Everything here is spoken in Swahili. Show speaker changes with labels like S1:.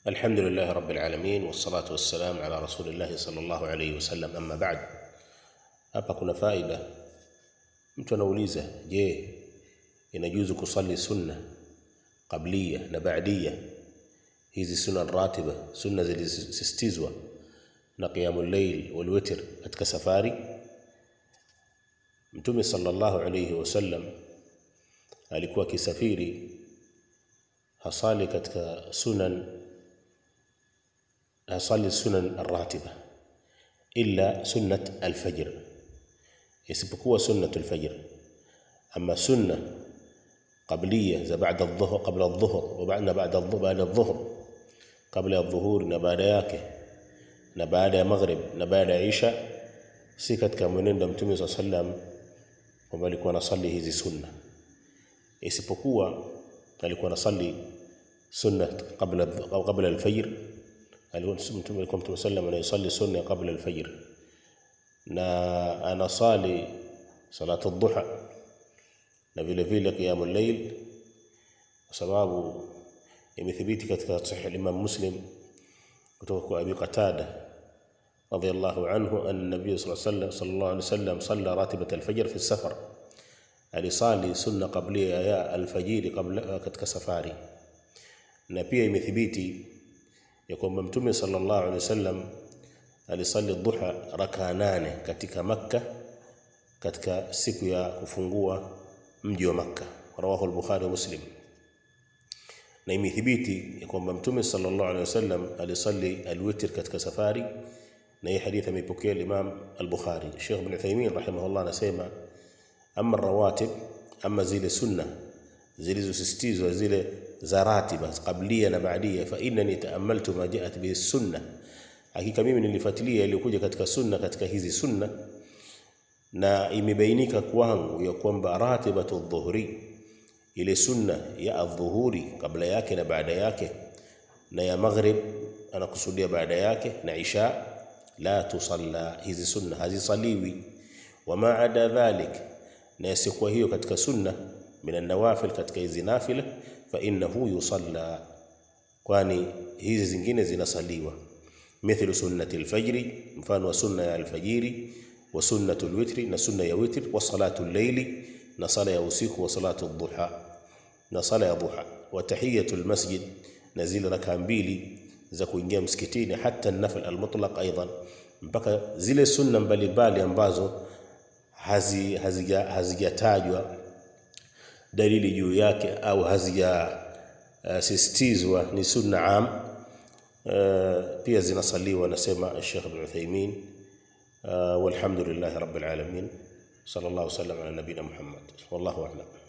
S1: الحمد لله رب العالمين والصلاة والسلام على رسول الله صلى الله عليه wasallam amma ba'd. Hapa kuna faida. Mtu anauliza, je, inajuzu kusali sunna qabliya na ba'diya, hizi sunna ratiba, sunna zilizosisitizwa na qiyamul layl wal witr katika safari? Mtume sallallahu alayhi wasallam alikuwa akisafiri hasali katika sunan hasali sunan arratiba illa sunnat alfajr, isipokuwa sunnat alfajr. Ama sunna qabliya za baada adh-dhuhr, qabla adh-dhuhr wa ba'da ba'da baada adh-dhuhr, kabla ya dhuhuri na baada yake na baada ya maghrib na baada ya isha, si katika mwenendo wa Mtume sallallahu alayhi wasallam kwamba alikuwa anasali hizi sunna, isipokuwa alikuwa anasali sunna qabla qabla alfajr Mtume alikuwa sallam anayesali sunna qabla alfajr, na anasali salatu dhuha na vile vile qiyamul layl, kwa sababu imethibiti katika sahih al-Imam Muslim kutoka kwa Abi Qatada radiyallahu anhu anna nabiy sallallahu alayhi wasallam salla ratibat alfajr fi safar, alisali sunna qablia ya alfajiri kabla katika safari, na pia imethibiti ya kwamba Mtume sallallahu alaihi wasallam alisali dhuha raka nane katika Makka katika siku ya kufungua mji wa Makka, rawahu al-Bukhari wa Muslim. Na imethibiti ya kwamba Mtume sallallahu alaihi wasallam alisali alwitr katika safari, na hii hadithi ameipokea Imam al-Bukhari. Sheikh Ibn Uthaymeen rahimahullah anasema ama rawatib, ama zile sunna zilizosisitizwa zile za ratiba qablia na baadia, fa innani taamaltu ma jaat bihi sunna, hakika mimi nilifuatilia iliyokuja katika sunna katika hizi sunna, na imebainika kwangu ya kwamba ratibatu dhuhri, ile sunna ya adhuhuri kabla yake na baada yake, na ya maghrib anakusudia baada yake, na isha, la tusalla, hizi sunna hazisaliwi. Wama ada dhalik, na yasikuwa hiyo katika sunna min nawafil, katika hizi nafila fa innahu yusalla, kwani hizi zingine zinasaliwa. Mithlu sunnati alfajri, mfano wa sunna ya alfajiri, wa sunnatu alwitri, na sunna ya witr, wa salatu al-layli, na sala ya usiku, wa salatu ad-duha, na sala ya duha, wa tahiyatu almasjid, na zile raka mbili za kuingia msikitini, hata an-nafl al-mutlaq aidan, mpaka zile sunna mbalimbali ambazo hazijatajwa hazi dalili juu yake au hazijasisitizwa uh, ni sunna am uh, pia zinasaliwa, anasema Sheikh Ibn Uthaymeen. Uh, walhamdulillahi rabbil alamin, sallallahu alaihi wasallam ala nabina Muhammad, wallahu a'lam.